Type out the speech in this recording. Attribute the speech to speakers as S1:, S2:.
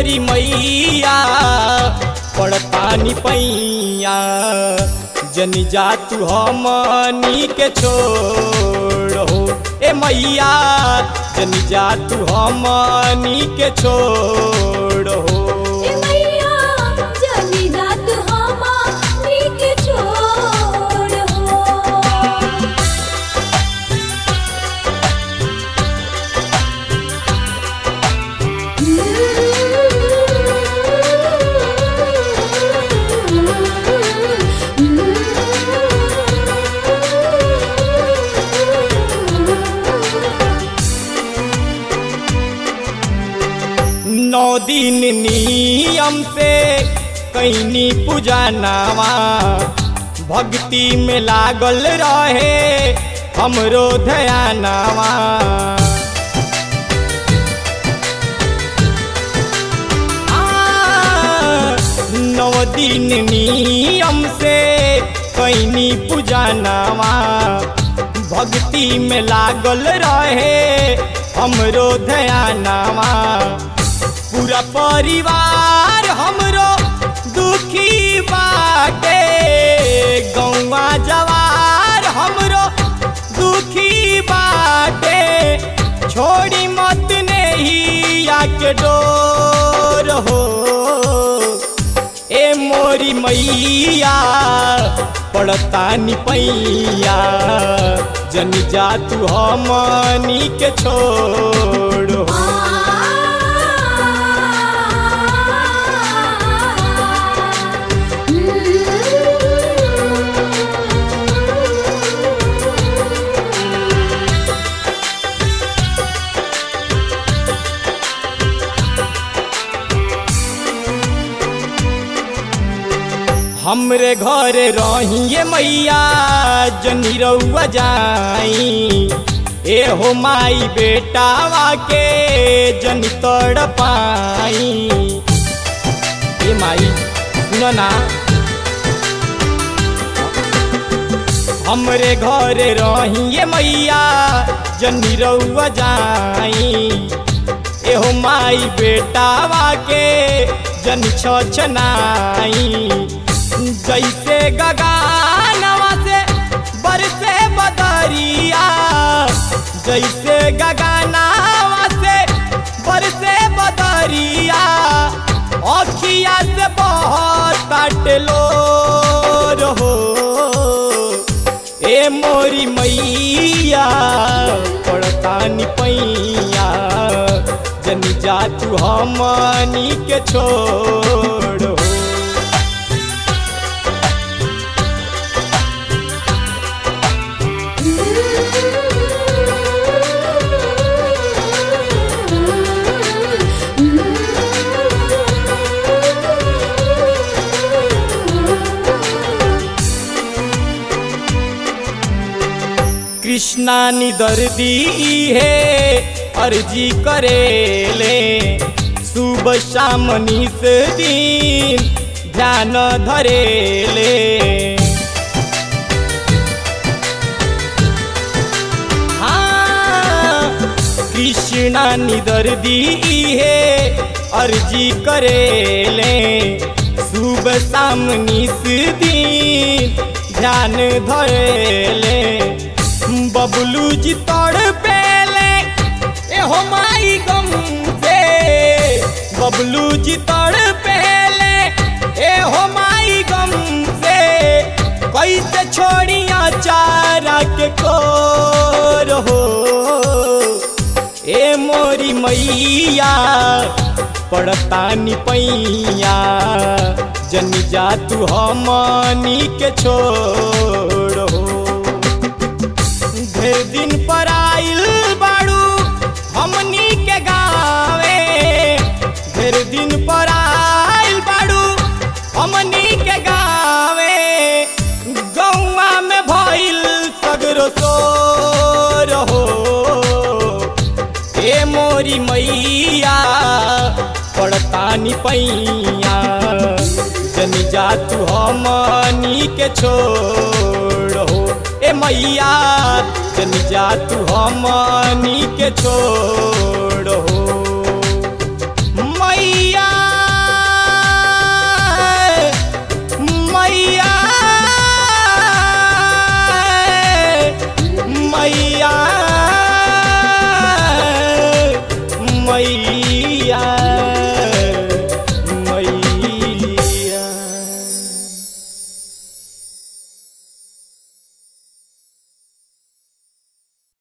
S1: मोरी मैया पड़तानी पैया जनी जा तू हमनी के छोड़ हो ए मैया जनी जा तू हमनी के छोड़ हो
S2: ए मैया जनी जात हमारी के छोड़ हो
S1: नौ दिन नियम से कैनी पूजा नावा भक्ति में लागल रहे हमरो ध्यानावा आ, नौ दिन नियम से कैनी पूजा नावा भक्ति में लागल रहे हमरो ध्यानावा पूरा परिवार हमरो दुखी बाटे गौवा जवार हमरो दुखी बाटे छोड़ी मत नहीं आके डोर हो ए मोरी मैया पड़तानी पैया जनी जा तू हमनी के छोड़ हो हमरे घरे रहिए मैया जनी रउआ जाई ए हो माई बेटावा के जनी तड़ पाई ए माई सुनो ना हमरे घरे रहिए मैया जनी रउआ जाई एहो माई बेटावा के जन छछनाई जैसे गगानवा से बरसे बदरिया जैसे गगानवा से बरसे बदरिया अखिया से बहुत काटलो रहो ए मोरी मैया पड़तानी पैया जनी जा तू हमनी के छोड़ कृष्णा नि दर्दी है अर्जी करेले सुबह शाम निस दिन ध्यान धरेले हाँ, कृष्णा नि दर्दी है अर्जी करेले सुबह शाम निस दिन ध्यान धरेले बबलू जी तोड़ पेले ए हो माई गम से बबलू जी तोड़ पेले ए हो माई गम से कैसे छोड़िया चारा के को रहो ए मोरी मैया पड़तानी पैया जनी जा तू हमनी के छोड़ो ढेर दिन पर आइल बाड़ू हमनी के गावे ढेर दिन पर आइल बाड़ू हमनी के गावे गौवा में भइल सगरो सोर हो ए मोरी मैया पड़तानी पैया जनी जा तू हमनी के छोड़ो ए मैया जनी जा तू हमनी के छोड़